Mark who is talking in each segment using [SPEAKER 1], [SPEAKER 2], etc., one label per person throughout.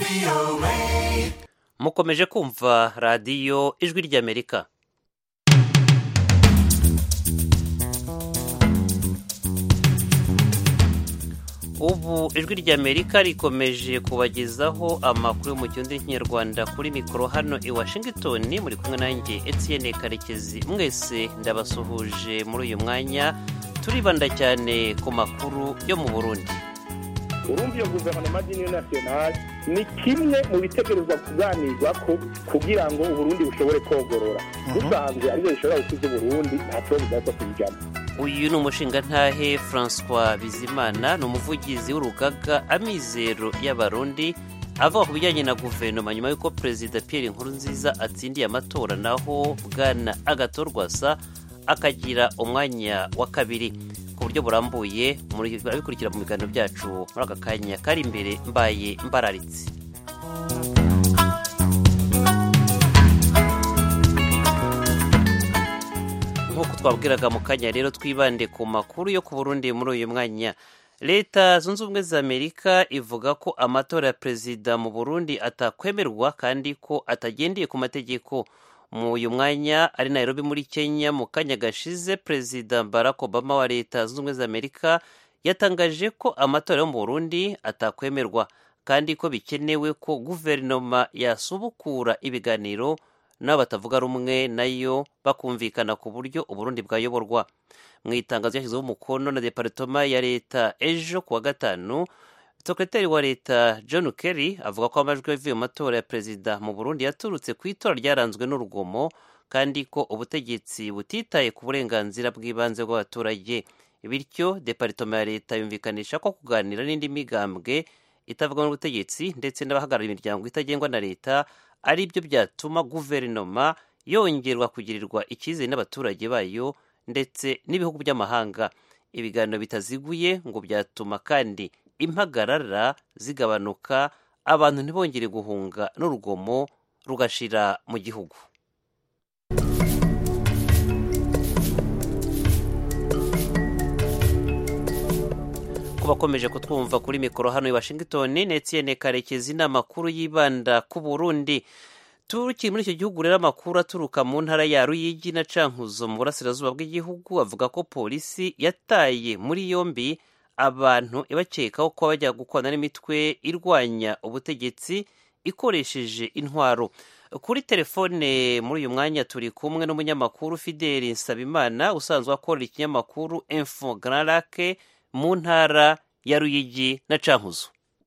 [SPEAKER 1] mukomeje kumva radiyo ijwi ry'amerika ubu ijwi ry'amerika rikomeje kubagezaho amakuru yo mu kirundi n'ikinyarwanda kuri mikoro hano i washington muri kumwe nanjye etienne karekezi mwese ndabasuhuje muri uyu mwanya turibanda cyane ku makuru yo mu burundi
[SPEAKER 2] urumva iyo guverinoma y'iniyo nasiyonari ni kimwe mu bitegerezwa kuganirwa ko kugira ngo uburundi bushobore kogorora dusanzwe aribyo bishobora gukiza uburundi nta kibazo bwahita kubijyamo
[SPEAKER 1] uyu ni umushingantahe francois bizimana ni umuvugizi w'urugaga amizero y'abarundi avuga ku bijyanye na guverinoma nyuma y'uko perezida pierre nkurunziza atsindiye amatora naho bwana agatorwasa akagira umwanya wa kabiri ku buryo burambuye abikurikira mu biganiro byacu muri aka kanya kari imbere mbaye mbararitse nk'uko twabwiraga mu kanya rero twibande ku makuru yo ku burundi muri uyu mwanya leta zunze ubumwe za amerika ivuga ko amatora ya perezida mu burundi atakwemerwa kandi ko atagendeye ku mategeko mu uyu mwanya ari nairobi muri kenya mu kanya gashize perezida barack obama wa leta zunze ubumwe za amerika yatangaje ko amatora yo mu burundi atakwemerwa kandi ko bikenewe ko guverinoma yasubukura ibiganiro nabo batavuga rumwe nayo bakumvikana ku buryo uburundi bwayoborwa mu itangazo ryashyizeho umukono na deparitoma ya leta ejo ku wa gatanu sekretari wa leta john kerry avuga ko amajwi yavuye mu matora ya perezida mu burundi yaturutse ku itora ryaranzwe n'urugomo kandi ko ubutegetsi butitaye ku burenganzira bw'ibanze bw'abaturage bityo deparitoma ya leta yumvikanisha ko kuganira n'indi migambwe itavuga n'ubutegetsi ndetse n'abahagarariye imiryango itagengwa na leta ari byo byatuma guverinoma yongerwa kugirirwa icyizere n'abaturage bayo ndetse n'ibihugu by'amahanga ibiganiro bitaziguye ngo byatuma kandi impagarara zigabanuka abantu ntibongere guhunga n'urugomo rugashira mu gihugu ku bakomeje kutwumva kuri mikoro hano i washington netiyene karekezi ni amakuru yibanda ku burundi tukiri muri icyo gihugu rero amakuru aturuka mu ntara ya ruyigi na cankuzo mu burasirazuba bw'igihugu avuga ko polisi yataye muri yombi abantu ibakekaho kuba bajya gukorana n'imitwe irwanya ubutegetsi ikoresheje intwaro kuri telefone muri uyu mwanya turi kumwe n'umunyamakuru fideli nsabimana usanzwe akorera ikinyamakuru info gararake mu ntara ya ruyigi na cankuzo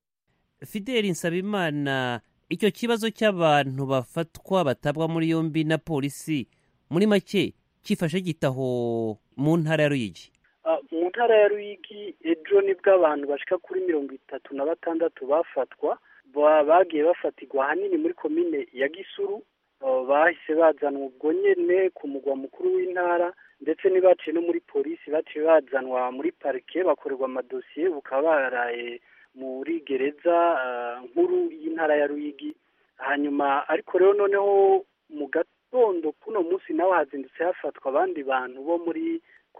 [SPEAKER 1] fideli nsabimana icyo kibazo cy'abantu bafatwa batabwa muri yombi na polisi muri make cyifashe gitaho mu ntara ya ruyigi
[SPEAKER 3] mu ntara ya ruyigi ejo nibwo abantu bashika kuri mirongo itatu na batandatu bafatwa bagiye bafatirwa ahanini muri komine ya gisuru bahise bazanwa ubwo nyene ku mugwa mukuru w'intara ndetse ntibaciye no muri polisi baciye bazanwa muri parike bakorerwa amadosiye bukaba baraye muri gereza nkuru y'intara ya ruyigi hanyuma ariko rero noneho mu gatondo kuno munsi nawe hazindutse hafatwa abandi bantu bo muri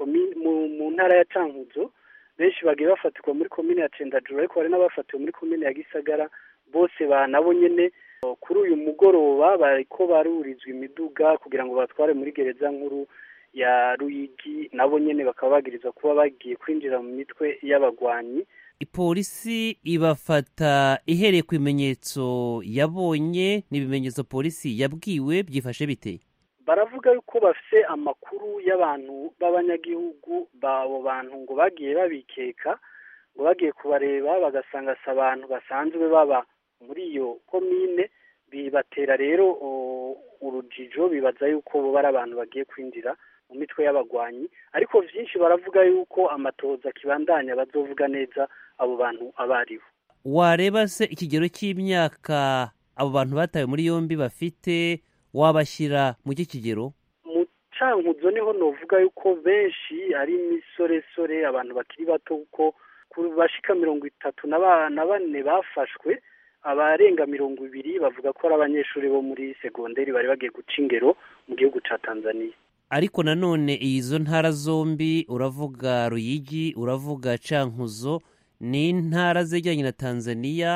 [SPEAKER 3] mu ntara ya cankuzo benshi bagiye bafatirwa muri komine ya cendajuru ariko hari n'abafatiwe muri komine ya gisagara bose banabo nyene kuri uyu mugoroba bariko barurizwa imiduga kugira ngo batware muri gereza nkuru ya ruyigi nabo nyene bakaba bagirizwa kuba bagiye kwinjira mu mitwe y'abagwanyi
[SPEAKER 1] polisi ibafata ihereye ku bimenyetso yabonye n'ibimenyetso polisi yabwiwe byifashe bite
[SPEAKER 3] baravuga yuko bafite amakuru y'abantu b'abanyagihugu b'abo bantu ngo bagiye babikeka ngo bagiye kubareba bagasanga si abantu basanzwe baba muri iyo komine bibatera rero urujijo bibaza yuko bo bari abantu bagiye kwinjira mu mitwe y'abagwanyi ariko byinshi baravuga yuko amatoza akibandanya bazovuga neza abo bantu abo ari bo
[SPEAKER 1] wareba se ikigero cy'imyaka abo bantu batawe muri yombi bafite wabashyira mu kigero
[SPEAKER 3] mu cankuzo niho novuga yuko benshi ari imisoresore abantu bakiri bato kuko bashika mirongo itatu na bane bafashwe abarenga mirongo ibiri bavuga ko ari abanyeshuri bo muri segonderi bari bagiye guca ingero mu gihugu ca tanzania
[SPEAKER 1] ariko nanone izo ntara zombi uravuga ruyigi uravuga cankuzo ni intara zegeranye na tanzania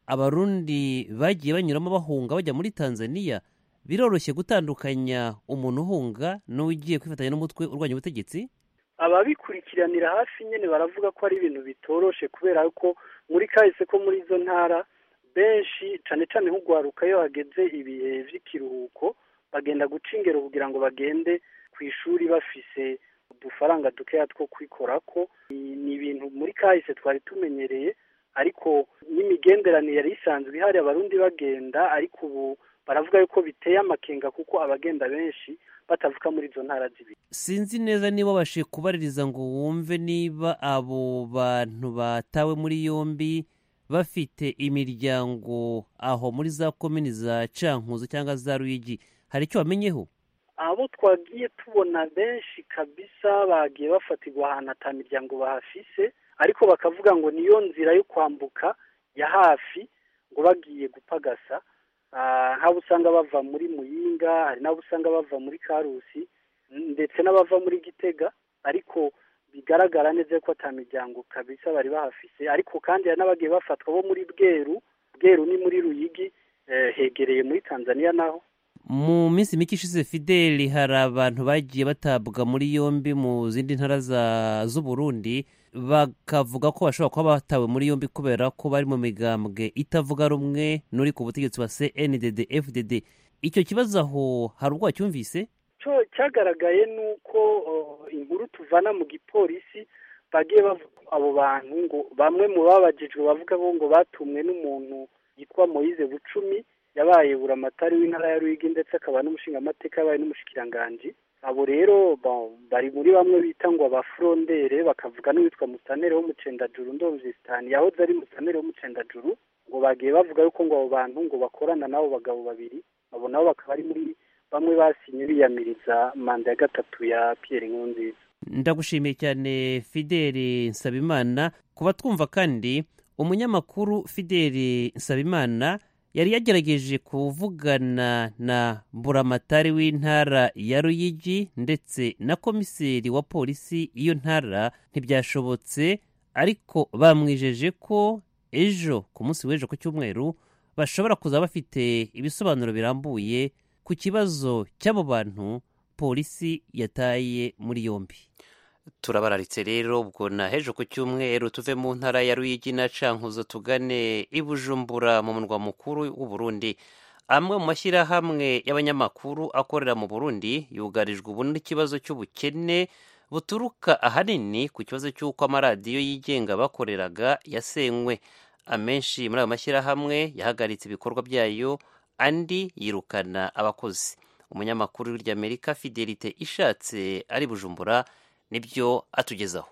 [SPEAKER 1] abarundi bagiye banyuramo bahunga bajya muri tanzania biroroshye gutandukanya umuntu uhunga n'ugiye kwifatanya n'umutwe urwanya ubutegetsi
[SPEAKER 3] ababikurikiranira hafi nyine baravuga ko ari ibintu bitoroshe kubera ko muri kahise ko muri izo ntara benshi cyane cyane nk'ugwaruka iyo hageze ibihe by'ikiruhuko bagenda guca ingero kugira ngo bagende ku ishuri bafise udufaranga dukeya two kwikora ko ni ibintu muri kahise twari tumenyereye ariko n'imigenderanire yari isanzwe ihari abarundi bagenda ariko ubu baravuga yuko biteye amakenga kuko abagenda benshi batavuka muri izo ntara zibiri
[SPEAKER 1] sinzi neza niba babashije kubaririza ngo wumve niba abo bantu batawe muri yombi bafite imiryango aho muri za komini za cankuzo cyangwa za ruyigi hari icyo bamenyeho
[SPEAKER 3] abo twagiye tubona benshi kabisa bagiye bafatirwa ahantu ata miryango bahafise ariko bakavuga ngo niyo nzira yo kwambuka ya hafi ngo bagiye gupagasa nk'abo usanga bava muri muyinga hari n'abo usanga bava muri karusi ndetse n'abava muri gitega ariko bigaragara neza ko ata miryango kabisa bari bahafise ariko kandi hari n'abagiye bafatwa bo muri bweru bweru ni muri ruyigi hegereye muri tanzania naho
[SPEAKER 1] mu minsi mike ishize fideli hari abantu bagiye batabwa muri yombi mu zindi ntara z'uburundi bakavuga ko bashobora kuba batawe muri yombi kubera ko bari mu migambwe itavuga rumwe n'uri ku butegetsi wa cndd fdd icyo kibazo aho hari ubwo wacyumvise
[SPEAKER 3] cyagaragaye ni uko inkuru tuvana mu gipolisi bagiye bavuga abo bantu ngo bamwe mu babajijwe bavuga ngo batumwe n'umuntu yitwa moyize bucumi yabaye buramatari w'intara ya ruyigi ndetse akaba n'umushingamateka yabaye n'umushikiranganji abo rero bari muri bamwe bita ngo abafurondere bakavuga n'uwitwa musanere w'umucendajuru ndovizitani yahoze ari musanere w'umucendajuru ngo bagiye bavuga yuko ngo abo bantu ngo bakorana n'abo bagabo babiri abo nabo bakaba ari muri bamwe basinye biyamiriza manda ya gatatu ya Pierre Nkurunziza
[SPEAKER 1] ndagushimiye cyane fideli nsabimana kuba twumva kandi umunyamakuru fideli nsabimana yari yagerageje kuvugana na buramatari w'intara ya ruyigi ndetse na komiseri wa polisi y'iyo ntara ntibyashobotse ariko bamwijeje ko ejo ku munsi w'ejo ku cyumweru bashobora kuza bafite ibisobanuro birambuye ku kibazo cy'abo bantu polisi yataye muri yombi
[SPEAKER 4] turabararitse rero ubwo na hejo ku cyumweru tuve mu ntara ya ruyigi na cankuzo tugane i bujumbura mu murwa mukuru w'uburundi amwe mu mashyirahamwe y'abanyamakuru akorera mu burundi yugarijwe ubu n'ikibazo cy'ubukene buturuka ahanini ku kibazo cy'uko amaradiyo yigenga bakoreraga yasenywe amenshi muri ayo mashyirahamwe yahagaritse ibikorwa byayo andi yirukana abakozi umunyamakuru w'iryamerika fidelite ishatse ari bujumbura nibyo atugezaho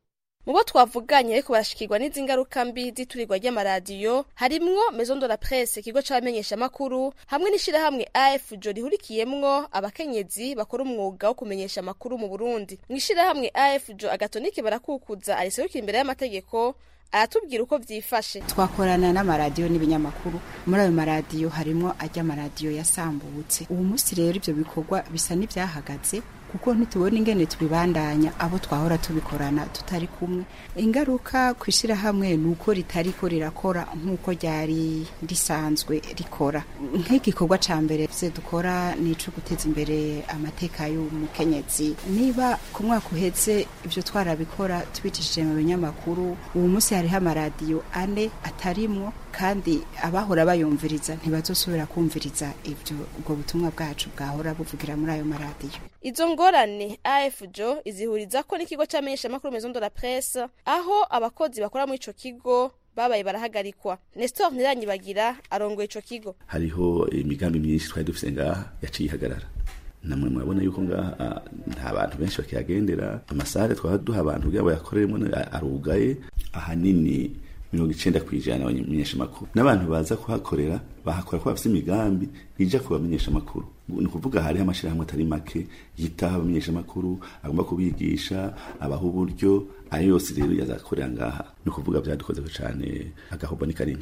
[SPEAKER 5] mu bo twavuganye ariko barashikirwa n'izi ngaruka mbi z'iturirwa ry'amaradiyo harimwo maison de la presse ikigo c'abamenyeshamakuru hamwe n'ishirahamwe afjo rihurikiyemwo abakenyezi bakora umwuga wo kumenyesha amakuru mu burundi mw'ishirahamwe afjo agatonike barakukuza ariserukira imbere y'amategeko aratubwira uko vyifashe
[SPEAKER 6] twakorana n'amaradiyo n'ibinyamakuru muri ayo maradiyo harimwo ajya amaradiyo yasambutse ubu munsi rero ivyo bikorwa bisa n'ivyahagaze kuko ntitubona ingene tubibandanya abo twahora tubikorana tutari kumwe ingaruka ku ishyirahamwe ni uko ritariko rirakora nk'uko ryari risanzwe rikora nk'igikorwa ca mbere se dukora ni ico guteza imbere amateka y'umukenyezi niba ku mwaka uheze ivyo twarabikora tubicishije mu binyamakuru ubu munsi hariho amaradiyo ane atarimwo kandi abahora bayumviriza ntibazosubira kumviriza ivyo ubwo butumwa bwacu bwahora buvugira muri ayo maradiyo
[SPEAKER 5] izo ngorane afjo izihuriza ko n'ikigo c'amenyeshamakuru maison de la presse aho abakozi bakora muri ico kigo babaye barahagarikwa nestor ntiranyibagira arongoye ico kigo
[SPEAKER 7] hariho imigambi myinshi twari dufise ngaha yaciye ihagarara namwe murabona yuko ngaha nta bantu benshi bakihagendera amasare twaba duha abantu kugira ngo bayakoreremo arugaye ahanini mirongo icenda kw'ijana abamenyeshamakuru n'abantu baza kuhakorera bahakora ko bafite imigambi ija ku bamenyeshamakuru ni ukuvuga hariho amashirahamwe atari make yitaho abamenyeshamakuru agomba kubigisha abaha uburyo ayo yose rero yazakorera ngaha ni ukuvuga vyadukozeho cane agahobo ni kanini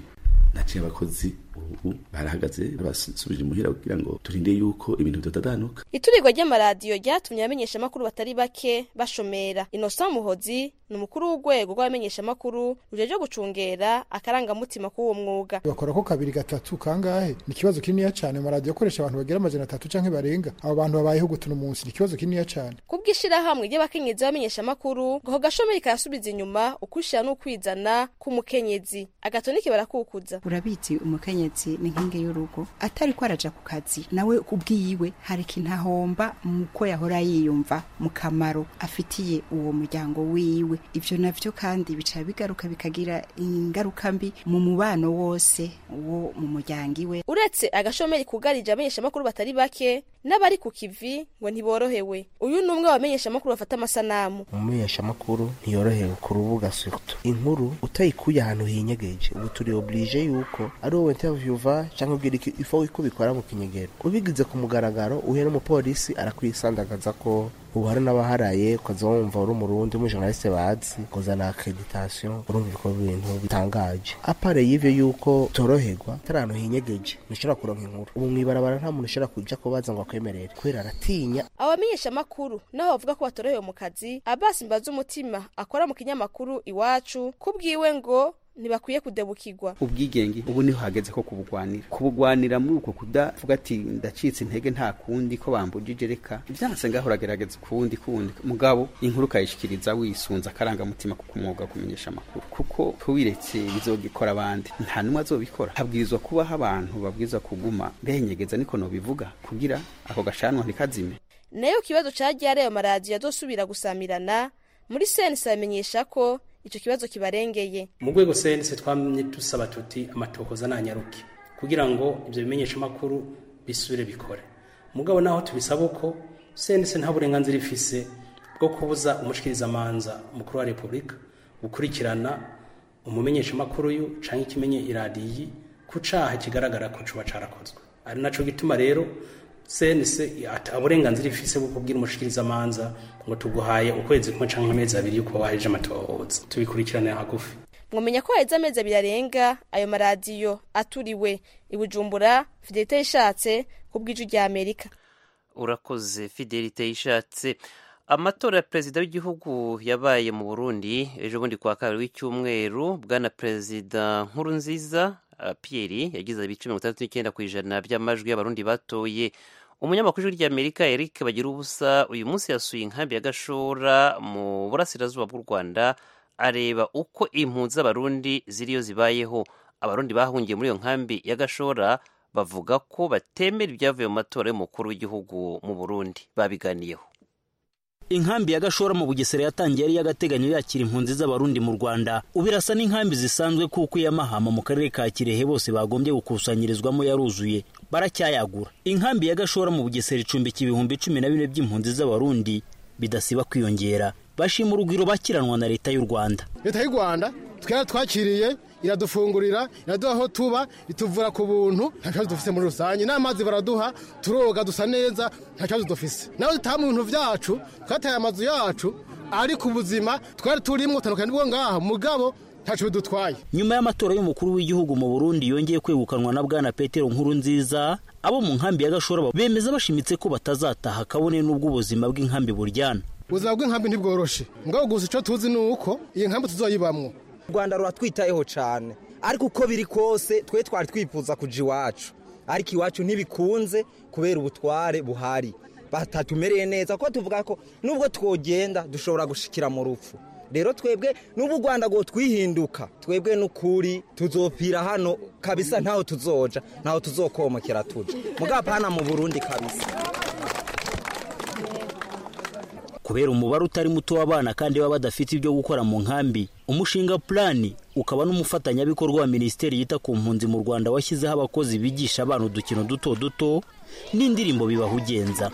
[SPEAKER 7] naciye abakozi ubu barahagaze basubije imuhira kugira ngo turinde yuko ibintu bitadadanuka
[SPEAKER 5] iturirwa ry'amaradiyo ryatumye abamenyeshamakuru batari bake bashomera innocent muhozi ni umukuru w'urwego rw'abamenyeshamakuru rujeje gucungera akarangamutima k'uwo mwuga
[SPEAKER 8] bakora ko kabiri gatatu kangahe ni ikibazo kininiya cyane amaradiyo akoresha abantu bagera amajana atatu canke barenga abo bantu babayeho gutuna umunsi ni ikibazo kininiya cyane
[SPEAKER 5] kubw'ishirahamwe ry'abakenyezi b'abamenyeshamakuru ngo ako gashomeri karasubiza inyuma ukwishira n'ukwizana k'umukenyezi agatonike barakukuza
[SPEAKER 6] urabizi umukenyezi ni nkingi y'urugo atari ko araja ku kazi nawe ubwiyiwe hari ikintu ahomba muko yahora yiyumva mu kamaro afitiye uwo muryango wiwe ivyo navyo kandi bica bigaruka bikagira ingaruka mbi mu mubano wose wo mu muryango iwe
[SPEAKER 5] uretse agashomeri kugarije abamenyeshamakuru batari bake n'abari ku kivi ngo ntiborohewe uyu ni umwe wabamenyeshamakuru bafata amasanamu
[SPEAKER 9] umumenyeshamakuru ntiyorohewe ku rubuga surtout inkuru utayikuye ahantu hinyegeje ubu turi oblige yuko ari wowe interviewer cyangwa ubwira iki ifo ko bikora mu kinyegero ubigize ku mugaragaro uhuye n'umupolisi arakwisandagaza ko ubu hari n'abaharaye ukaza wumva uri umurundi umujournaliste bazi kuzana accreditation urumva ibikorwa ibintu bitangaje apare y'ivyo yuko toroherwa atari ahantu hinyegeje ntushobora kuronka inkuru ubu mw'ibarabara nta muntu ushobora kuja kubaza ngo akwemerere kubera aratinya
[SPEAKER 5] abamenyeshamakuru naho bavuga ko batorohewe mu kazi abasi mbaza umutima akora mu kinyamakuru iwacu kubwiwe ngo ntibakwiye kudebukirwa
[SPEAKER 10] ubwigenge ubu niho hageze ko kubugwanira kubugwanira muri uko kudavuga ati ndacitse intege nta kundi ko bambujije reka ibyanse ngaho uragerageza ukundi kundi mugabo inkuru ukayishikiriza wisunze akarangamutima kuko umwuga kumenyesha amakuru kuko tubiretse bizogikora abandi nta n'umwe azobikora habwirizwa kubaho abantu babwirizwa kuguma benyegeza niko nobivuga kugira ako gashanwa ntikazime
[SPEAKER 5] nayo kibazo cagiye ari ayo maradiyo azosubira gusamirana muri sense bamenyesha ko ico kibazo kibarengeye
[SPEAKER 11] mu rwego sense twamye dusaba tuti amatohoza nanyaruke kugira ngo ivyo bimenyesha makuru bisubire bikore mugabo naho tubisaba uko sense nta burenganzira ifise bwo kubuza umushikiriza manza umukuru wa repubulika gukurikirana umumenyesha makuru yu canke ikimenye iradiyi ku caha kigaragara ko cuba carakozwe ari naco gituma rero sense ata uburenganzira ifise bwo kubwira umushikiriza manza ngo tuguhaye ukwezi kumwe canke amezi abiri yuko waheje amatohoza tubikurikiranira hagufi
[SPEAKER 5] mwamenya ko haheze amezi abiri arenga ayo maradiyo aturiwe i bujumbura fidelite yishatse ku bw'iju rya amerika
[SPEAKER 1] urakoze fidelite yishatse amatora ya perezida w'igihugu yabaye mu burundi ejo bundi kwa kabiri w'icyumweru bwana perezida nkuru nziza Pierre yagize ibice mirongo itandatu n'icyenda ku ijana by'amajwi y'abarundi batoye umunyamakuru w'ijwi ry'amerika eric bagira ubusa uyu munsi yasuye inkambi ya gashora mu burasirazuba bw'u rwanda areba uko impunzi z'abarundi ziriyo zibayeho abarundi bahungiye muri iyo nkambi ya gashora bavuga ko batemera ibyavuye mu matora y'umukuru w'igihugu mu burundi babiganiyeho
[SPEAKER 12] inkambi ya gashora mu bugesera yatangiye ari y'agateganyo yakira impunzi z'abarundi mu rwanda ubu irasa n'inkambi zisanzwe kuko iy'amahama mu karere ka kirehe bose bagombye gukusanyirizwamo yaruzuye baracyayagura inkambi ya gashora mu bugesera icumbika ibihumbi cumi na bine by'impunzi z'abarundi bidasiba kwiyongera bashima urugwiro bakiranwa na leta y'u rwanda
[SPEAKER 8] leta y'u rwanda twera twakiriye iradufungurira iraduha aho tuba ituvura ku buntu nta kibazo dufite muri rusange n'amazi baraduha turoga dusa neza nta kibazo dufise nawe dutaha mu bintu byacu twataye amazu yacu ariko ubuzima twari turimo tandukanye n'ubwo ngaha mugabo ntacu bidutwaye
[SPEAKER 12] nyuma y'amatora y'umukuru w'igihugu mu burundi yongeye kwegukanwa na bwana petero nkuru nziza abo mu nkambi ya gashora bemeza bashimitse ko batazataha kabone n'ubwo ubuzima bw'inkambi buryana
[SPEAKER 8] ubuzima bw'inkambi ntibworoshe mugabo gusa icyo tuzi ni uko iyi nkambi tuzoyibamwo
[SPEAKER 13] u rwanda ruratwitayeho cyane ariko uko biri kose twe twari twifuza kuja iwacu ariko iwacu ntibikunze kubera ubutware buhari batatumereye neza kuko tuvuga ko nubwo twogenda dushobora gushikira mu rupfu rero twebwe n'ubu u rwanda ngo twihinduka twebwe n'ukuri tuzopfira hano kabisa ntaho tuzoja ntaho tuzokomokera tuja mugapana mu burundi kabisa
[SPEAKER 12] kubera umubare utari muto w'abana kandi baba badafite ibyo gukora mu nkambi umushinga purani ukaba n'umufatanyabikorwa wa minisiteri yita ku mpunzi mu rwanda washyizeho abakozi bigisha abana udukino duto duto n'indirimbo bibahugenza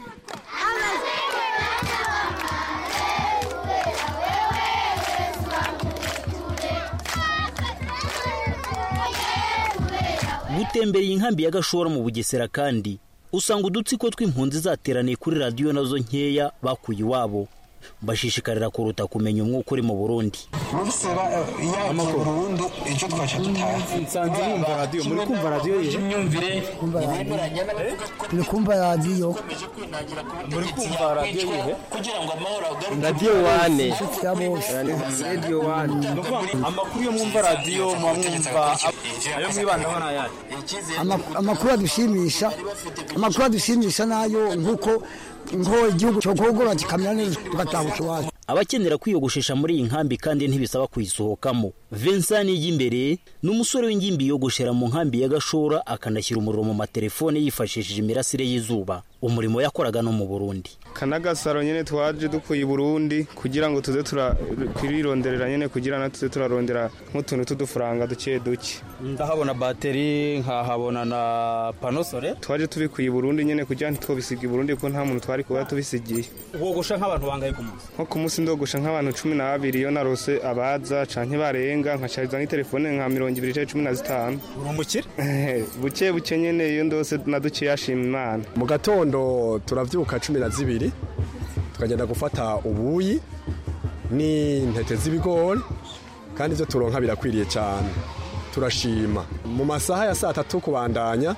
[SPEAKER 12] gutembereye inkambi ya gashora mu bugesera kandi usanga udutsiko tw'impunzi zateraniye kuri radiyo nazo nkeya bakuye iwabo bashishikarira kuruta kumenya umwuka uri mu burundi
[SPEAKER 14] burusera yaje burundu ejo twaca dutaha
[SPEAKER 15] nsanze mwumva radiyo muri kumva radiyo ye
[SPEAKER 14] imyumvire
[SPEAKER 16] turi kumva radiyo
[SPEAKER 15] muri kumva radiyo ye
[SPEAKER 14] kugira ngo amahoro agaruke
[SPEAKER 15] radiyo wane
[SPEAKER 16] ya bose
[SPEAKER 15] radiyo wane amakuru yo mwumva radiyo muba mwumva ayo mwibandaho ni ayahe
[SPEAKER 16] amakuru adushimisha amakuru adushimisha nayo nk'uko ngo igihugu cyo kogora kikamera neza tugatahuka iwacu
[SPEAKER 12] abakenera kwiyogoshesha muri iyi nkambi kandi ntibisaba kuyisohokamo vincent y'imbere ni umusore w'ingimbi yiyogoshera mu nkambi ya gashora akanashyira umuriro mu matelefone yifashishije imirasire y'izuba umurimo yakoraga no mu burundi
[SPEAKER 17] kanagasaro nyine twaje dukuye i burundi kugira ngo tuze turironderera nyine kugira ngo tuze turarondera nk'utuntu tw'udufaranga duke duke
[SPEAKER 15] ndahabona bateri nkahabona na panosore
[SPEAKER 17] twaje tubikuye i burundi nyine kugira ngo ntitwobisiga i burundi kuko nta muntu twari kuba tubisigiye
[SPEAKER 15] wogosha nk'abantu bangaye ku munsi
[SPEAKER 17] nko ku munsi ndogosha nk'abantu cumi n'abiri iyo narose abaza canke barenga nkacariza n'itelefone nka mirongo ibiri canke cumi na zitanu
[SPEAKER 15] uri umukire
[SPEAKER 17] buke buke nyene iyo ndose na duke yashima imana
[SPEAKER 18] mu gatondo turavyuka cumi na zibiri tukagenda gufata ubuyi n'intete z'ibigori kandi ivyo turonka birakwiriye cyane turashima mu masaha ya saa tatu kubandanya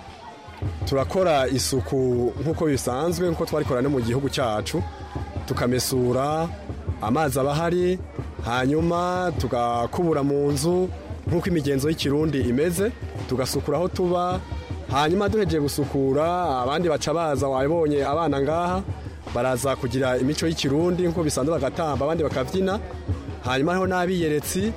[SPEAKER 18] turakora isuku nk'uko bisanzwe nk'uko twarikora no mu gihugu cyacu tukamesura amazi aba ahari hanyuma tugakubura mu nzu nk'uko imigenzo y'ikirundi imeze tugasukura aho tuba hanyuma duhejeje gusukura abandi baca baza wabonye abana ngaha baraza kugira imico y'ikirundi nk'uko bisanzwe bagatamba abandi bakabyina hanyuma hariho n'abiyeretsi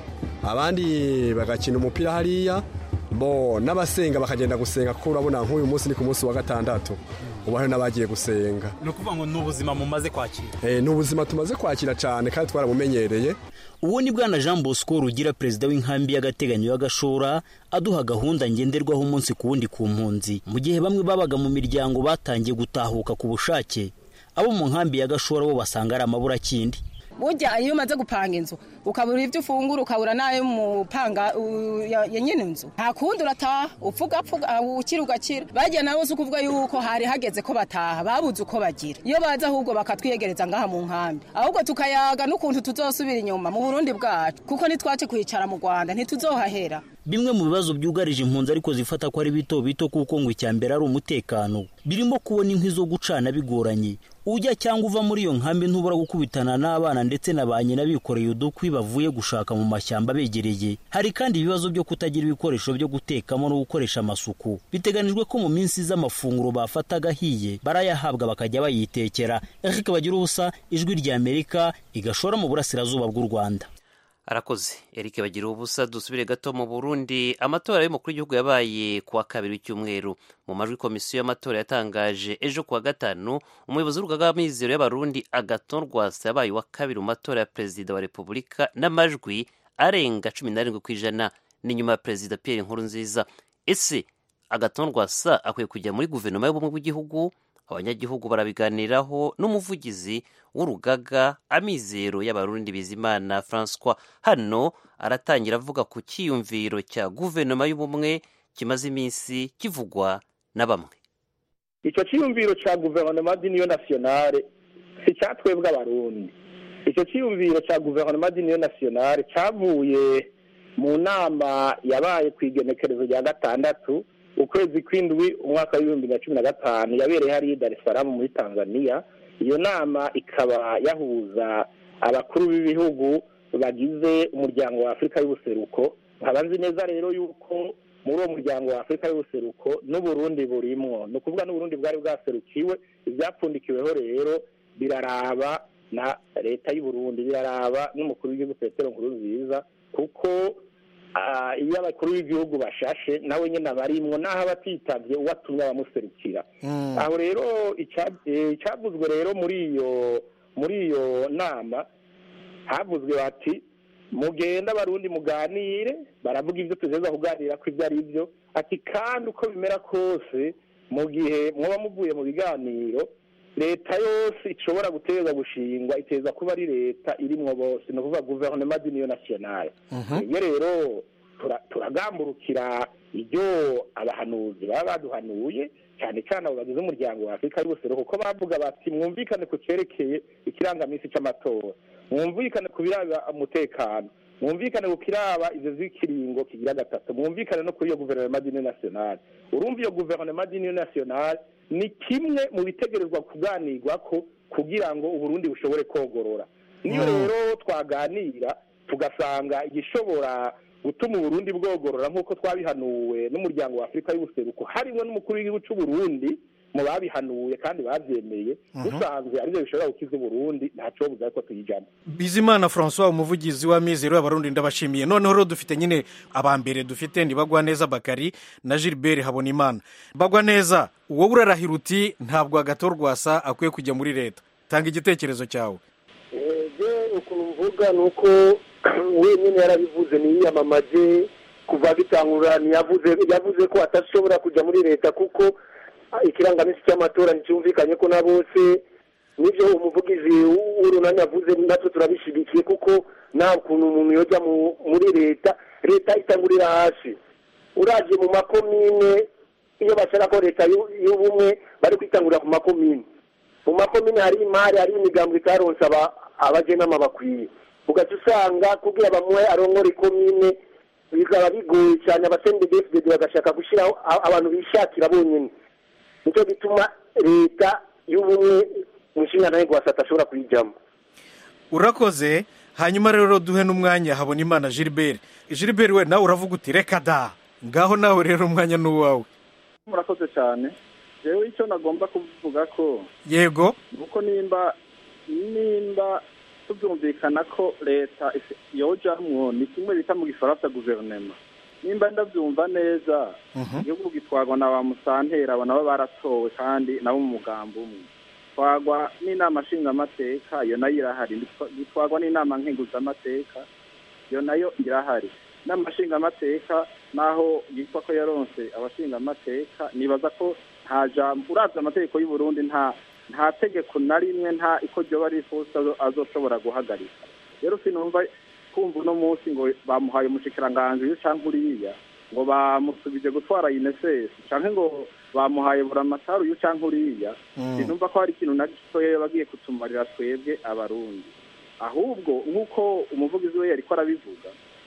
[SPEAKER 18] abandi bagakina umupira hariya bo n'abasenga bakagenda gusenga kuko urabona nk'uyu munsi ni ku munsi wa gatandatu ubu hari n'abagiye gusenga
[SPEAKER 15] ni ukuvuga ngo ni ubuzima mumaze kwakira
[SPEAKER 18] ni ubuzima tumaze kwakira cyane kandi twarabumenyereye
[SPEAKER 12] uwo ni bwana jean bosco rugira perezida w'inkambi y'agateganyo y'agashora aduha gahunda ngenderwaho umunsi ku wundi ku mpunzi mu gihe bamwe babaga mu miryango batangiye gutahuka ku bushake abo mu nkambi y'agashora bo basanga ari amaburakindi
[SPEAKER 19] burya iyo umaze gupanga inzu ukabura ibyo ufungura ukabura n'ayo mupanga ya nyine inzu nta kundi urataha upfuga pfuga ukira ugakira bagiye nabo si ukuvuga yuko hari hageze ko bataha babuze uko bagira iyo baza ahubwo bakatwiyegereza ngaha mu nkambi ahubwo tukayaga n'ukuntu tuzosubira inyuma mu burundi bwacu kuko ntitwace kwicara mu rwanda ntituzohahera
[SPEAKER 12] bimwe mu bibazo byugarije impunzi ariko zifata ko ari bito bito kuko ngo icya mbere ari umutekano birimo kubona inkwi zo gucana bigoranye ujya cyangwa uva muri iyo nkambi ntubura gukubitana n'abana ndetse na ba nyina bikoreye udukwi bavuye gushaka mu mashyamba begereye hari kandi ibibazo byo kutagira ibikoresho byo gutekamo no gukoresha amasuku biteganijwe ko mu minsi z'amafunguro bafataga ahiye barayahabwa bakajya bayitekera eric bagira ubusa ijwi rya amerika igashora mu burasirazuba bw'u rwanda
[SPEAKER 1] arakoze eric bagira ubusa dusubire gato mu burundi amatora y'umukuru w'igihugu yabaye ku wa kabiri w'icyumweru mu majwi komisiyo y'amatora yatangaje ejo ku wa gatanu umuyobozi w'urugaga w'amizero y'abarundi agaton rwasa yabaye uwa kabiri mu matora ya perezida wa repubulika n'amajwi arenga cumi n'arindwi ku ijana ni nyuma ya perezida pierre nkurunziza ese agaton rwasa akwiye kujya muri guverinoma y'ubumwe bw'igihugu abanyagihugu barabiganiraho n'umuvugizi w'urugaga amizero y'abarundi bizimana francois hano aratangira avuga ku cyiyumviro cya guverinoma y'ubumwe kimaze iminsi kivugwa na bamwe
[SPEAKER 2] icyo cyiyumviro cya guverinoma d'union nationale si cyatwebwe abarundi icyo cyiyumviro cya guverinoma d'union nationale cyavuye mu nama yabaye ku igenekerezo rya gatandatu ukwezi kw'indwi umwaka w'ibihumbi na cumi na gatanu yabereye hariya i dar es salaam muri tanzania iyo nama ikaba yahuza abakuru b'ibihugu bagize umuryango wa afurika y'ubuseruko nkaba nzi neza rero yuko muri uwo muryango wa afurika y'ubuseruko n'uburundi burimwo ni ukuvuga n'uburundi bwari bwaserukiwe ibyapfundikiweho rero biraraba na leta y'uburundi biraraba n'umukuru w'igihugu petero nkurunziza kuko iyo abakuru b'igihugu bashashe nawe nyine abarimwo n'aho aba atitabye uwatumye abamuserukira aho rero icyavuzwe rero muri iyo muri iyo nama havuzwe bati mugenda abarundi muganire baravuga ibyo tugeza kuganira ko ibyo ari byo ati kandi uko bimera kose mu gihe muba muvuye mu biganiro leta yose ishobora guteza gushingwa iteza kuba ari leta irimwo bose ni ukuvuga guverinoma d'union nationale iyo rero turagamburukira ibyo abahanuzi baba baduhanuye cyane cyane abo bagize umuryango wa afurika y'ubuseruko kuko bavuga bati mwumvikane ku cyerekeye ikirangaminsi cy'amatora mwumvikane ku biraba umutekano mwumvikane ku kiraba ibyo z'ikiringo kigira gatatu mwumvikane no kuri iyo guverinoma dini nasiyonali urumva iyo guverinoma dini nasiyonali ni kimwe mu bitegerezwa kuganirwa ko kugira ngo uburundi bushobore kogorora niyo rero twaganira tugasanga igishobora gutuma uburundi bwogorora nk'uko twabihanuwe n'umuryango wa afurika y'ubuseruko harimo n'umukuru w'igihugu cy'u Burundi mu babihanuye kandi babyemeye dusanzwe aribyo bishobora gukiza uburundi ntacyo buza ko tuyijyamo
[SPEAKER 20] bizimana francois umuvugizi wa mizero y'abarundi ndabashimiye noneho rero dufite nyine abambere dufite ntibagwa neza bakari na gilbert habonimana bagwa neza wowe urarahira uti ntabwo agatorwasa akwiye kujya muri leta tanga igitekerezo cyawe
[SPEAKER 21] ukuntu mvuga ni uko wenyine yarabivuze niyamamaje kuva bitangura yavuze yavuze ko atashobora kujya muri leta kuko ikirangamisi cy'amatora nticyumvikanye ko na bose nibyo umuvugizi w'urunani avuze natwe turabishyigikiye kuko nta kuntu umuntu yojya muri leta leta itangurira hasi urajye mu makomine iyo bashaka ko leta y'ubumwe bari kwitangurira ku makomine mu makomine hari imari hari imigambi itaronsa abagenama bakwiye ugaca usanga kugira bamuhe arongora ikomine bikaba bigoye cyane abasendedefudede bagashaka gushyiraho abantu bishakira bonyine nicyo gituma leta y'ubumwe mu nshingano yo guhasata ashobora kuyijyamo
[SPEAKER 20] urakoze hanyuma rero duhe n'umwanya habona imana gilbert gilbert we nawe uravuga uti reka da ngaho nawe rero umwanya ni uwawe
[SPEAKER 22] murakoze cyane rero icyo nagomba kuvuga ko
[SPEAKER 20] yego
[SPEAKER 22] nuko nimba nimba tubyumvikana ko leta yojamwo ni kimwe bita mu gifaransa guverinoma nimba ndabyumva neza igihugu gitwarwa na ba musantera abo nabo baratowe kandi nabo mu mugambi umwe twagwa n'inama nshingamateka iyo nayo irahari gitwarwa n'inama nkenguzamateka iyo nayo irahari inama nshingamateka naho yitwa ko yaronse abashingamateka nibaza ko nta jambo urabye amategeko y'u Burundi nta nta tegeko na rimwe nta iko ryoba rifuza azoshobora guhagarika rero sinumva kumva uno munsi ngo bamuhaye umushikiranganji uyu cyangwa uriya ngo bamusubije gutwara inesesi cyangwa ngo bamuhaye buramatari uyu cyangwa uriya sinumva ko hari ikintu na gitoya bagiye kutumarira twebwe abarundi ahubwo nk'uko umuvugizi we yari ko arabivuga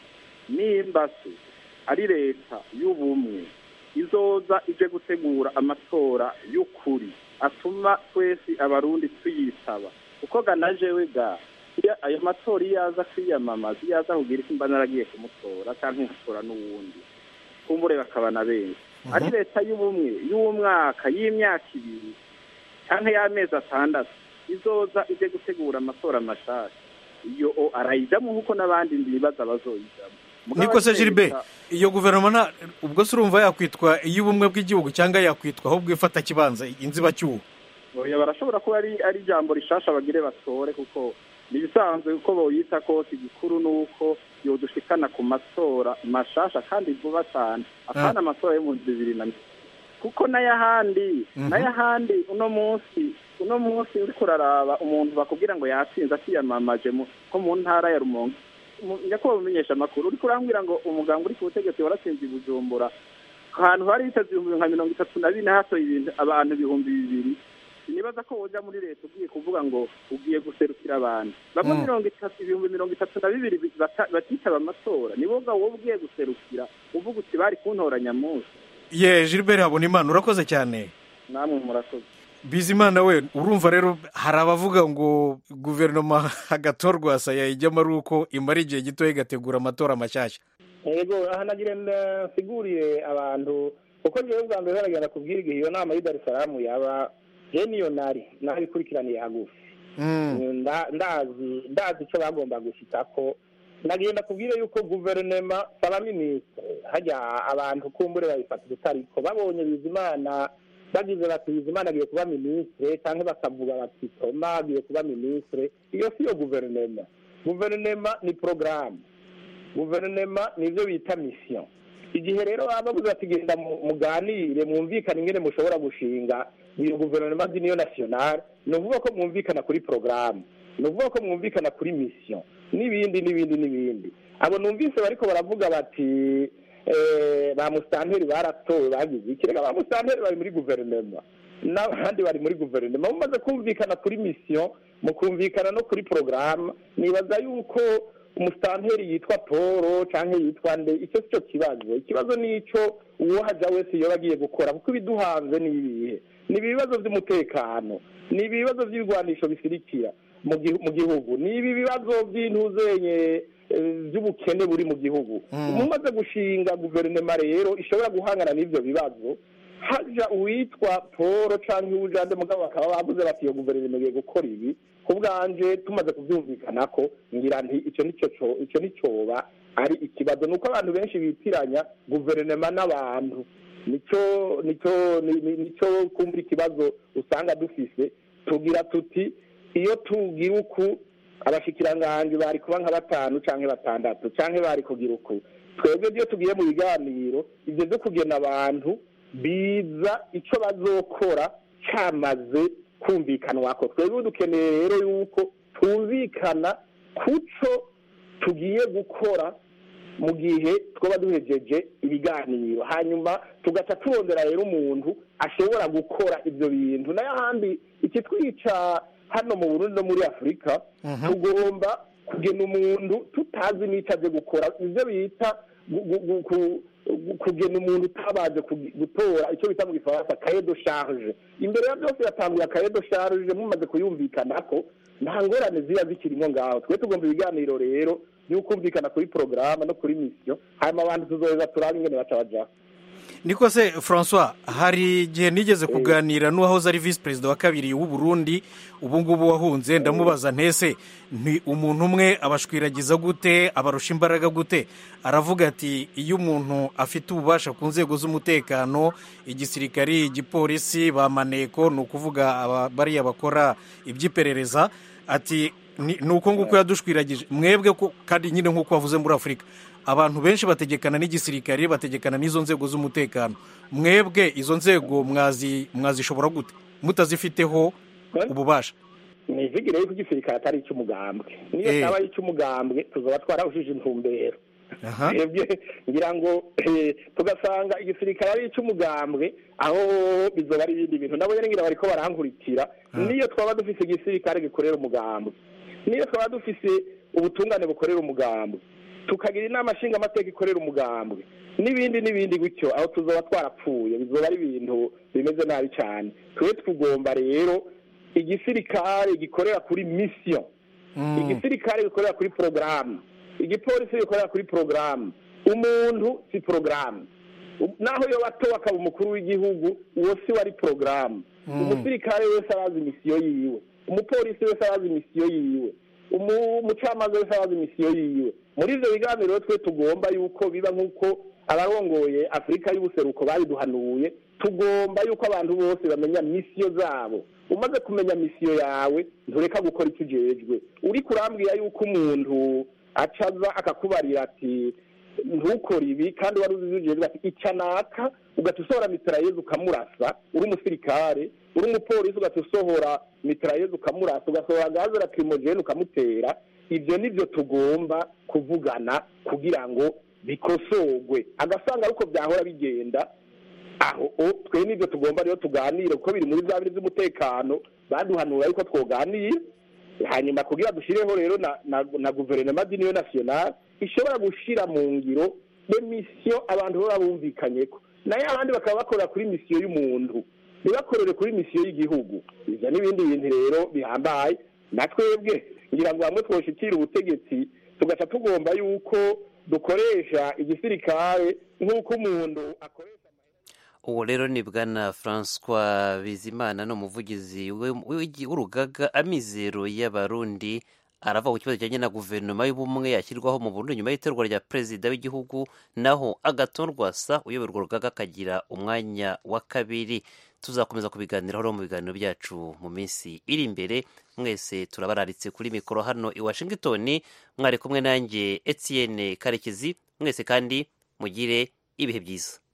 [SPEAKER 22] nimba se ari leta y'ubumwe izoza ije gutegura amatora y'ukuri atuma twese abarundi tuyitaba kuko ganajewe ga ayo matora iyo aza kwiyamamaza iyo aza kugira isi mba naragiye kumutora cyangwa nkatora n'uwundi kumbure bakaba na benshi ari leta y'ubumwe y'umwaka y'imyaka ibiri cyangwa y'amezi atandatu izoza ije gutegura amatora mashasha iyo arayijyamo nk'uko n'abandi bibaza bazoyijyamo
[SPEAKER 20] niko se jiribe iyo guverinoma ubwo se urumva yakwitwa iy'ubumwe bw'igihugu cyangwa yakwitwa ahubwo ifata kibanza inzibacyuho
[SPEAKER 22] barashobora kuba ari ijambo rishasha bagire batore kuko ni ibisanzwe uko boyita kose igikuru ni uko yodushikana ku matora mashasha kandi vuba cyane apana amatora yo mu bibiri na kuko n'ayahandi n'ayahandi uno munsi uno munsi uri kuraraba umuntu bakubwira ngo yatsinze akiyamamaje nko mu ntara ya rumonge nyakubahwa umenyesha amakuru uri kurambwira ngo umuganga uri ku butegetsi waratsinze i bujumbura ahantu hari hiteze ibihumbi nka mirongo itatu na bine hatoye ibintu abantu ibihumbi bibiri sinibaza ko woja muri leta ugiye kuvuga ngo ugiye guserukira abantu bamwe mirongo itatu ibihumbi mirongo itatu na bibiri batitaba amatora niboga wowe ugiye guserukira uvuga uti bari kuntora nyamunsi
[SPEAKER 20] ye gilbert habona imana urakoze cyane
[SPEAKER 22] namwe murakoze
[SPEAKER 20] bizimana we urumva rero hari abavuga ngo guverinoma hagatorwasa yayijyamo ari uko imara igihe gito igategura amatora mashyashya
[SPEAKER 2] yego aha nagira nsigurire abantu kuko ngewe bwa mbere baragenda kubwira igihe iyo nama y'idarisamu yaba niyo nari naho ikurikiraniye hagufi ndazi ndazi icyo bagomba gushyika ko nagenda kubwira yuko guverinoma saba minisitiri hajya abantu kumbure babifata ubutariko babonye bizimana bagize bati bizimana agiye kuba minisitiri cyangwa bakavuga bati toma agiye kuba minisitiri iyo si yo guverinoma guverinoma ni porogaramu guverinoma ni ibyo bita misiyo igihe rero baba bavuze bati genda muganire mwumvikane ingene mushobora gushinga iyo guverinoma niyo nasiyonari ni ukuvuga ko mwumvikana kuri porogaramu ni ukuvuga ko mwumvikana kuri misiyo n'ibindi n'ibindi n'ibindi abo numvise bariko baravuga bati eh, ba musitanteri baratowe bagize iki reka ba musitanteri bari muri guverinoma n'abandi bari muri guverinoma mumaze kumvikana kuri misiyo mukumvikana no kuri porogaramu nibaza yuko umusitanteri yitwa paul cyangwa yitwa nde icyo si cyo kibazo ikibazo ni icyo uwohaja wese yoba agiye gukora kuko ibiduhanze ni ibihe ni ibibazo by'umutekano ni ibibazo by'ibigwanisho bisirikira mu gihu- mu gihugu ni ibi bibazo by'intuzenye eh, by'ubukene buri mu gihugu mumaze gushinga guverinoma rero ishobora guhangana n'ibyo bibazo haja uwitwa paul cyangwa uwujande mugabo bakaba bavuze bati iyo guverinoma igiye gukora ibi ku bwanje tumaze kubyumvikana ko ngira nti icyo nicyo co- icyo nicyoba ari ikibazo ni uko abantu benshi bitiranya guverinoma n'abantu nicyo nicyo ni- ni- nicyo kumva ikibazo usanga dufise tugira tuti iyo tugira uku abashikiranganji bari kuba nka batanu canke batandatu canke bari kugira uku twebwe iyo tugiye mu biganiro ibyo byo kugena abantu biza icyo bazokora cyamaze kumvikanwako twebwe dukeneye rero yuko twumvikana kuco tugiye gukora mu gihe twaba duhejeje ibiganiro hanyuma tugaca turondera rero umuntu ashobora gukora ibyo bintu nayo ahandi ikitwica hano mu burundi no muri afurika tugomba kugena umuntu tutazi n'icyo aje gukora ibyo bita gu- gu- gu- ku- gu- kugena umuntu utabaje kugi- gutora icyo bita mu gifaransa kaye de charge imbere ya byose yatanguye kaye de charge mumaze kuyumvikana ko nta ngorane ziba zikirimo ngaho twe tugomba ibiganiro rero by'ukumvikana kuri porogaramu no kuri misiyo hanyuma abantu tuzoheza turabe ingene baca bajaho
[SPEAKER 20] niko se francois hari igihe nigeze kuganira n'uwahoze ari visi perezida wa kabiri w'u Burundi ubu ngubu wahunze ndamubaza ntese ni umuntu umwe abashwiragiza gute abarusha imbaraga gute aravuga ati iyo umuntu afite ububasha ku nzego z'umutekano igisirikari igipolisi ba maneko ni ukuvuga aba- bariya bakora iby'iperereza ati ni ni uko nguko yadushwiragije mwebwe ko kandi nyine nk'uko wavuze muri afurika abantu benshi bategekana n'igisirikare bategekana n'izo nzego z'umutekano mwebwe izo nzego mwazi mwazishobora gute mutazifiteho ububasha
[SPEAKER 2] nivigire yuko igisirikare atari icy'umugambwe niyo
[SPEAKER 20] Eh.
[SPEAKER 2] cyaba ari icy'umugambwe tuzoba twarahujije intumbero
[SPEAKER 20] Aha.
[SPEAKER 2] twebwe ngira ngo eh, tugasanga igisirikare ari icy'umugambwe aho bizoba ari ibindi bintu nabo nyine ngira bariko barankurikira niyo twaba dufise igisirikare gikorera umugambwe niyo twaba dufise ubutungane bukorera umugambwe tukagira inama nshingamateka ikorera umugambwe n'ibindi n'ibindi gutyo aho tuzoba twarapfuye bizoba ari ibintu bimeze nabi cyane twe tugomba rero igisirikare gikorera kuri misiyo igisirikare gikorera kuri porogaramu igipolisi gikorera kuri porogaramu umuntu si porogaramu naho iyo bato bakaba umukuru w'igihugu uwo si wari porogaramu umusirikare wese arazi misiyo yiwe umupolisi wese arazi misiyo yiwe umu- umucamanza wese arazi misiyo yiwe muri ibyo biganiro rero twe tugomba yuko biba nk'uko abarongoye afurika y'ubuseruko babiduhanuye tugomba yuko abantu bose bamenya misiyo zabo umaze kumenya misiyo yawe ntureka gukora icyo ujejwe uri kurambwira yuko umuntu acaza akakubarira ati ntukore ibi kandi wari uzi ujejwe ati ica naka ugahita usohora mitarayezi ukamurasa uri umusirikare uri umupolisi ugahita usohora mitarayezi ukamurasa ugasohora gaze rakimogene ukamutera ibyo nibyo tugomba kuvugana kugira ngo bikosorwe agasanga ariko byahora bigenda aho o twe nibyo tugomba rero tuganire kuko biri muri bya biri by'umutekano baduhanura yuko twoganira hanyuma kugira dushyireho rero na na, na guverinoma d'union nationale ishobora gushira mu ngiro de misiyo abantu baba bumvikanye ko nayo abandi bakaba bakorera kuri misiyo y'umuntu ntibakorere kuri misiyo y'igihugu ibyo n'ibindi bintu rero bihambaye na twebwe ngira ngo hamwe twoshikira ubutegetsi tugaca tugomba yuko dukoresha igisirikare nk'uko umuntu akoresha
[SPEAKER 1] uwo rero ni bwana francois bizimana ni umuvugizi we- w'igi- w'urugaga amizero y'abarundi arava ku kibazo kijyanye na guverinoma y'ubumwe yashyirwaho mu burundi nyuma y'itorwa rya perezida w'igihugu naho agaton rwasa uyobora urwo rugaga akagira umwanya wa kabiri tuzakomeza kubiganiraho mu biganiro byacu mu minsi iri imbere mwese turabararitse kuri mikoro hano i washington mwari kumwe nanjye etienne karekezi mwese kandi mugire ibihe byiza